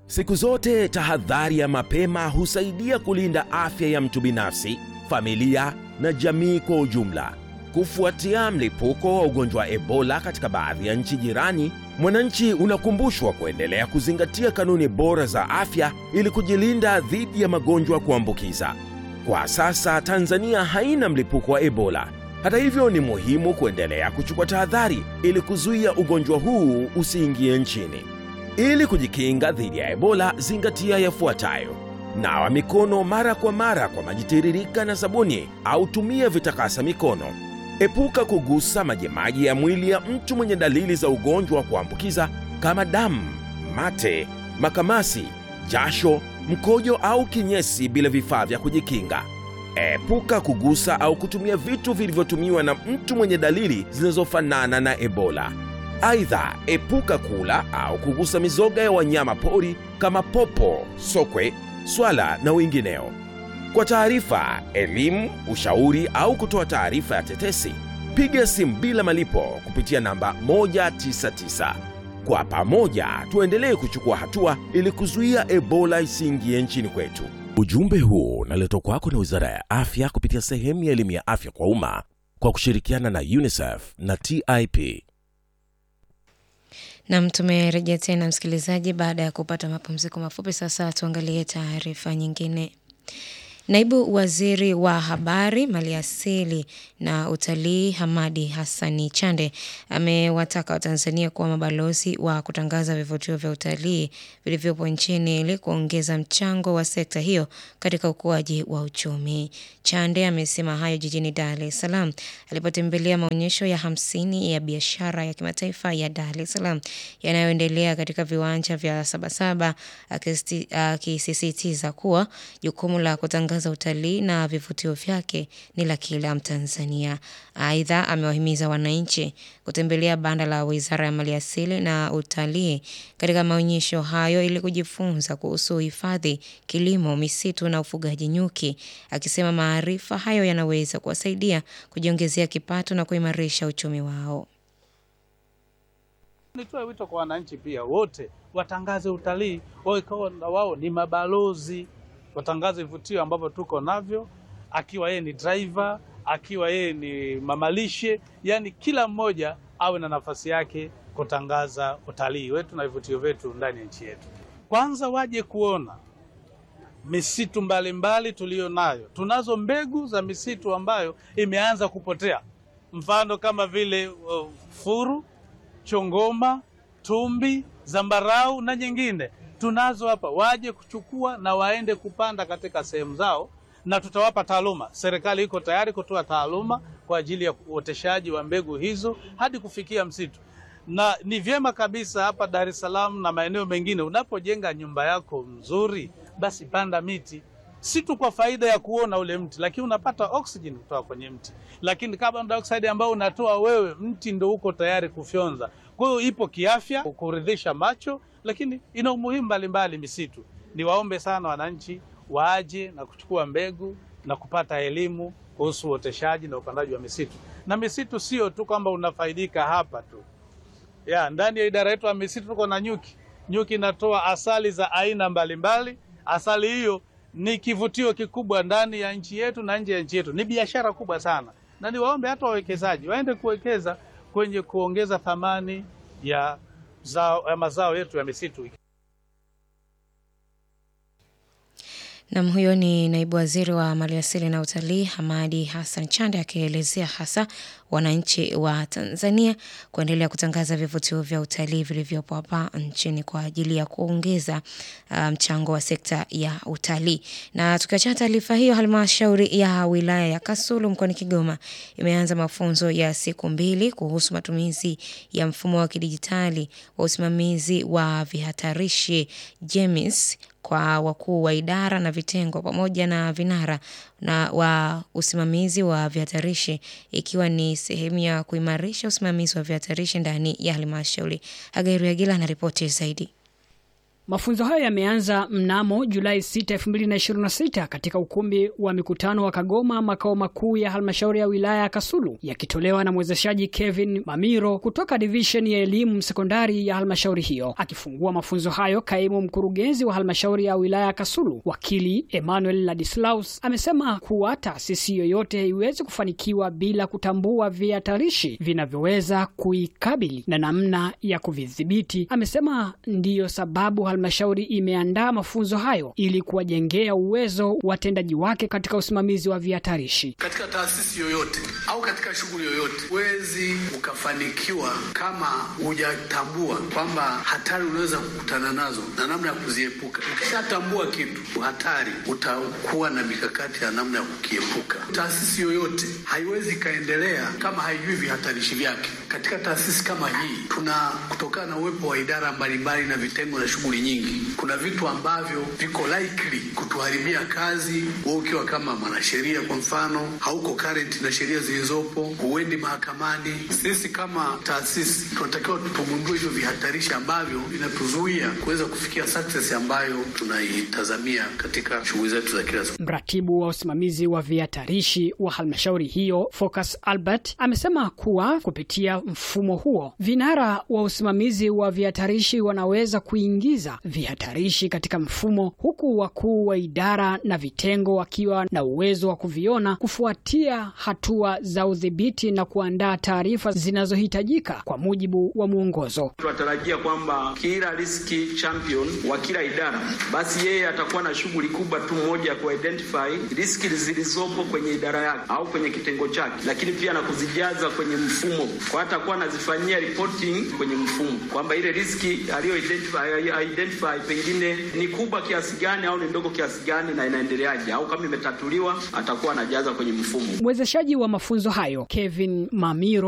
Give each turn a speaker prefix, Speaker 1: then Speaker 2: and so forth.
Speaker 1: Siku zote tahadhari ya mapema husaidia kulinda afya ya mtu binafsi, familia na jamii kwa ujumla. Kufuatia mlipuko wa ugonjwa wa Ebola katika baadhi ya nchi jirani, mwananchi unakumbushwa kuendelea kuzingatia kanuni bora za afya ili kujilinda dhidi ya magonjwa kuambukiza. Kwa sasa Tanzania haina mlipuko wa Ebola. Hata hivyo, ni muhimu kuendelea kuchukua tahadhari ili kuzuia ugonjwa huu usiingie nchini. Ili kujikinga dhidi ya Ebola, zingatia yafuatayo: nawa mikono mara kwa mara kwa maji tiririka na sabuni au tumia vitakasa mikono. Epuka kugusa majimaji ya mwili ya mtu mwenye dalili za ugonjwa wa kuambukiza kama damu, mate, makamasi, jasho, mkojo au kinyesi bila vifaa vya kujikinga. Epuka kugusa au kutumia vitu vilivyotumiwa na mtu mwenye dalili zinazofanana na Ebola. Aidha, epuka kula au kugusa mizoga ya wanyama pori kama popo, sokwe, swala na wengineo. Kwa taarifa, elimu, ushauri au kutoa taarifa ya tetesi, piga simu bila malipo kupitia namba 199. Kwa pamoja tuendelee kuchukua hatua ili kuzuia Ebola isiingie nchini kwetu. Ujumbe huu unaletwa kwako na Wizara ya Afya kupitia sehemu ya elimu ya afya kwa umma kwa kushirikiana na UNICEF na TIP.
Speaker 2: Nam, tumerejea tena msikilizaji, baada ya kupata mapumziko mafupi. Sasa tuangalie taarifa nyingine. Naibu Waziri wa Habari, Maliasili na Utalii Hamadi Hassani Chande amewataka Watanzania kuwa mabalozi wa kutangaza vivutio vya utalii vilivyopo nchini ili kuongeza mchango wa sekta hiyo katika ukuaji wa uchumi. Chande amesema hayo jijini Dar es Salaam alipotembelea maonyesho ya hamsini ya biashara ya kimataifa ya Dar es Salaam yanayoendelea katika viwanja vya Sabasaba, akisisitiza kuwa jukumu la kutangaza za utalii na vivutio vyake ni la kila Mtanzania. Aidha, amewahimiza wananchi kutembelea banda la Wizara ya Maliasili na Utalii katika maonyesho hayo ili kujifunza kuhusu uhifadhi, kilimo, misitu na ufugaji nyuki, akisema maarifa hayo yanaweza kuwasaidia kujiongezea kipato na kuimarisha uchumi wao.
Speaker 3: Nitoe wito kwa wananchi pia wote watangaze utalii, wao na wao ni mabalozi watangaze vivutio ambavyo tuko navyo, akiwa yeye ni driver, akiwa yeye ni mamalishe, yani kila mmoja awe na nafasi yake kutangaza utalii wetu na vivutio vyetu ndani ya nchi yetu. Kwanza waje kuona misitu mbalimbali tuliyo nayo. Tunazo mbegu za misitu ambayo imeanza kupotea, mfano kama vile uh, furu, chongoma, tumbi, zambarau na nyingine tunazo hapa, waje kuchukua na waende kupanda katika sehemu zao, na tutawapa taaluma. Serikali iko tayari kutoa taaluma kwa ajili ya uoteshaji wa mbegu hizo hadi kufikia msitu, na ni vyema kabisa hapa Dar es Salaam na maeneo mengine, unapojenga nyumba yako mzuri, basi panda miti, si tu kwa faida ya kuona ule mti, lakini unapata oxygen kutoka kwenye mti, lakini carbon dioxide ambayo unatoa wewe, mti ndio uko tayari kufyonza. Kwa hiyo ipo kiafya, kuridhisha macho lakini ina umuhimu mbalimbali misitu. Niwaombe sana wananchi waje na kuchukua mbegu na kupata elimu kuhusu uoteshaji na upandaji wa misitu. Na misitu sio tu kwamba unafaidika hapa tu ya ndani ya idara yetu ya misitu tuko na nyuki. Nyuki inatoa asali za aina mbalimbali. Asali hiyo ni kivutio kikubwa ndani ya nchi yetu na nje ya nchi yetu, ni biashara kubwa sana, na niwaombe hata wawekezaji waende kuwekeza kwenye kuongeza thamani ya zao, ya mazao yetu ya misitu.
Speaker 2: Nam, huyo ni naibu waziri wa maliasili na utalii Hamadi Hassan Chande akielezea hasa wananchi wa Tanzania kuendelea kutangaza vivutio vya utalii vilivyopo hapa nchini kwa ajili ya kuongeza mchango um, wa sekta ya utalii. Na tukiachana taarifa hiyo, halmashauri ya wilaya ya Kasulu mkoani Kigoma imeanza mafunzo ya siku mbili kuhusu matumizi ya mfumo wa kidijitali wa usimamizi wa vihatarishi JEMIS kwa wakuu wa idara na vitengo pamoja na vinara na wa usimamizi wa vihatarishi ikiwa ni sehemu ya kuimarisha usimamizi wa vihatarishi ndani ya halmashauri. Hagairu Yagila anaripoti zaidi.
Speaker 4: Mafunzo hayo yameanza mnamo Julai 6, 2026 katika ukumbi wa mikutano wa Kagoma, makao makuu ya halmashauri ya wilaya ya Kasulu, yakitolewa na mwezeshaji Kevin Mamiro kutoka divisheni ya elimu sekondari ya halmashauri hiyo. Akifungua mafunzo hayo, kaimu mkurugenzi wa halmashauri ya wilaya ya Kasulu, wakili Emmanuel Ladislaus, amesema kuwa taasisi yoyote haiwezi kufanikiwa bila kutambua vihatarishi vinavyoweza kuikabili na namna ya kuvidhibiti. Amesema ndiyo sababu halmashauri imeandaa mafunzo hayo ili kuwajengea uwezo watendaji wake katika usimamizi wa vihatarishi.
Speaker 5: Katika taasisi yoyote au katika shughuli yoyote, huwezi ukafanikiwa kama hujatambua kwamba hatari unaweza kukutana nazo na namna ya kuziepuka. Ukishatambua kitu hatari, utakuwa na mikakati ya namna ya kukiepuka. Taasisi yoyote haiwezi ikaendelea kama haijui vihatarishi vyake. Katika taasisi kama hii, tuna kutokana na uwepo wa idara mbalimbali na vitengo na shughuli nyingi, kuna vitu ambavyo viko likely kutuharibia kazi. Wewe ukiwa kama mwanasheria, kwa mfano, hauko current na sheria zilizopo, huendi mahakamani. Sisi kama taasisi tunatakiwa tugundue hivyo vihatarishi ambavyo vinatuzuia kuweza kufikia success ambayo tunaitazamia katika shughuli zetu za kila siku.
Speaker 4: Mratibu wa usimamizi wa vihatarishi wa halmashauri hiyo Focus Albert amesema kuwa kupitia mfumo huo vinara wa usimamizi wa vihatarishi wanaweza kuingiza vihatarishi katika mfumo, huku wakuu wa idara na vitengo wakiwa na uwezo wa kuviona, kufuatia hatua za udhibiti na kuandaa taarifa zinazohitajika kwa mujibu wa mwongozo.
Speaker 6: Tunatarajia kwamba kila riski champion wa kila idara basi yeye atakuwa na shughuli kubwa tu moja ya kuidentify riski zilizopo kwenye idara yake au kwenye kitengo chake, lakini pia na kuzijaza kwenye mfumo, kwa atakuwa anazifanyia reporting kwenye mfumo kwamba ile riski aliyo identify, identify pengine ni kubwa kiasi gani au ni ndogo kiasi gani na inaendeleaje, au kama imetatuliwa atakuwa anajaza kwenye mfumo.
Speaker 4: Mwezeshaji wa mafunzo hayo Kevin Mamiro